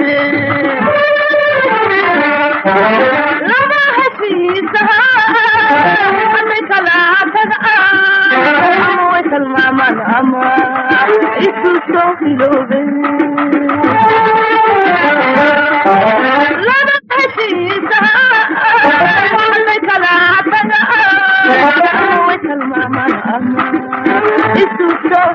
laba heshiisaha hadday kala tagaan ama way tilmaamaan ama isu soo hiloobeen laba heshiisaha hadday kala tagaan ama way tilmaamaan ama isu soo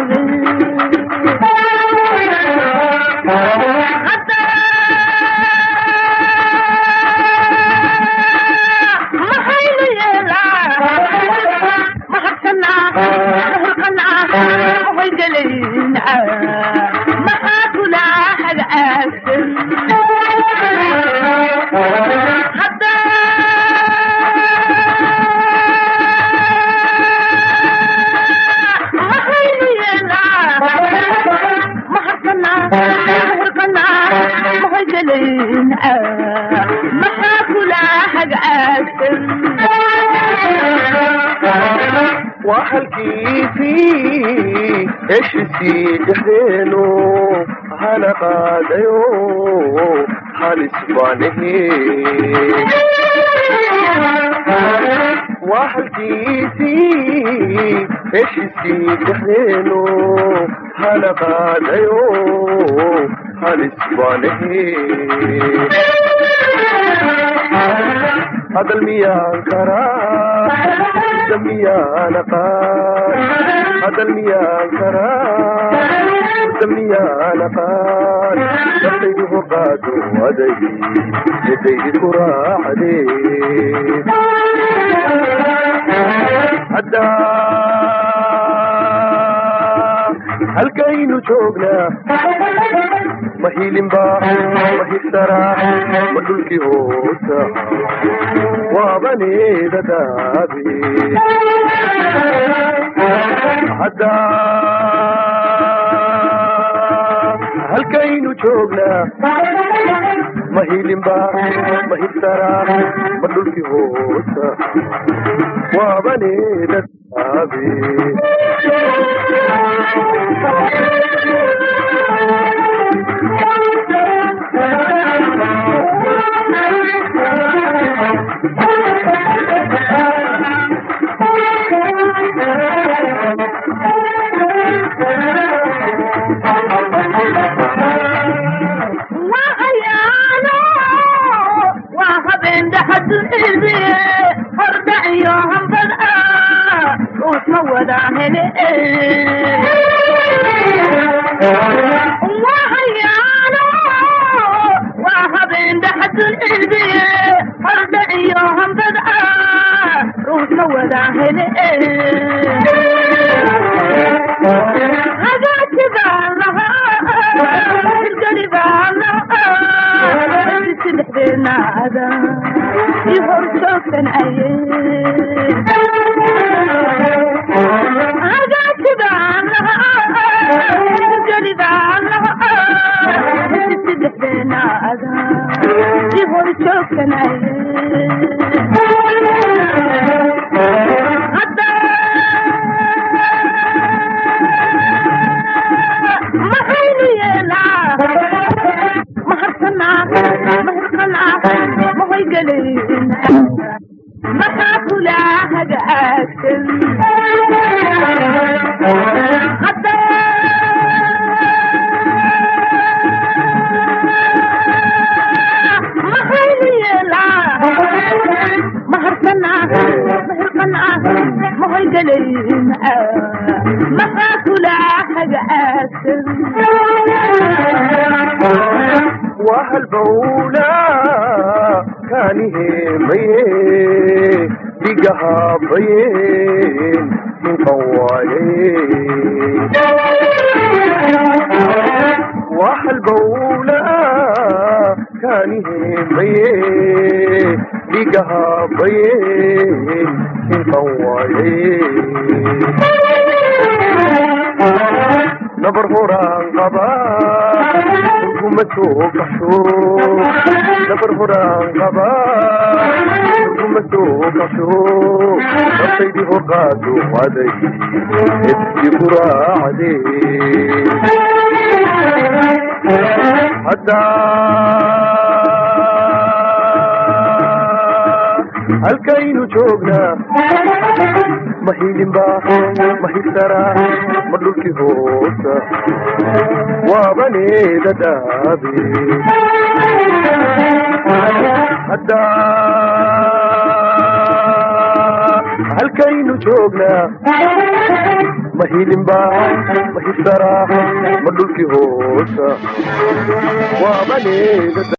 maxaynu yeelaa mahadsanaa mahurqanaa hoygelaynaa maxaa kula hagaagsan hadda maxaynu yeelaa mahadsanaa mahurqanaa mahoygelaynaa maxaa kula hagaagsan waa halkiisii heshiisii dhexdeenu hana qaadayo halis baanahe waa halkiisii heshiisii dhexdeenu hana qaadayo halis baanahe hadal miyaan karaa sida miyaan aqaan hadal miyaan karaa sida miyaan aqaan naftaydu hoqaado aday yadaydi ku raacdee haddaa halkaynu joognaa ma hiilinba ma hirsaraa ma dhulkii hoosa waabaneeda daabe hadda halkaynu joognaa ma hiilinba ma hirsaraa ma dhulkii hoosa waabaneeda daabe waa hayaano waa habeen dhaxadunibe hordha iyo hambad ah uusma wada hele waa hayaano waa habeen dhaxadunibe hordha iyo hambad ah uusma wada hele hagaasi baan lahaa hirgeli baan lahaa isi dhexdeena ada i hor joogsanaye hagaasi baan lahaa hirgeli baan lahaa isi dhexdeena ada i hor joogsanaye hadda maxaynu yeelaa mahadsanaa mahurqanaa mahoygelaynaa maxaa kula hagaagsan hadda maxaynu yeelaa mahadsanaa mahurqanaa mahoygelaynaa maxaa kula hagaagsan waa halbowla kaaniheemaye dhigahabayeen hinqawaaye waa halbowla kaaniheemaye dhigahabayeen hinqawaaye nabar horaan qabaa urguma soo gasho nabar horaan qabaa urguma soo gasho naftaydii horqaado aday edkii ku raacdee haddaa halkaynu joognaa ma hiilinba ma hirtaraa ma dhulkii hoosa waabaneeda dhaabe haddaa halkaynu joognaa ma hiilinba ma hirtaraa ma dhulkii hoosa waabaneeda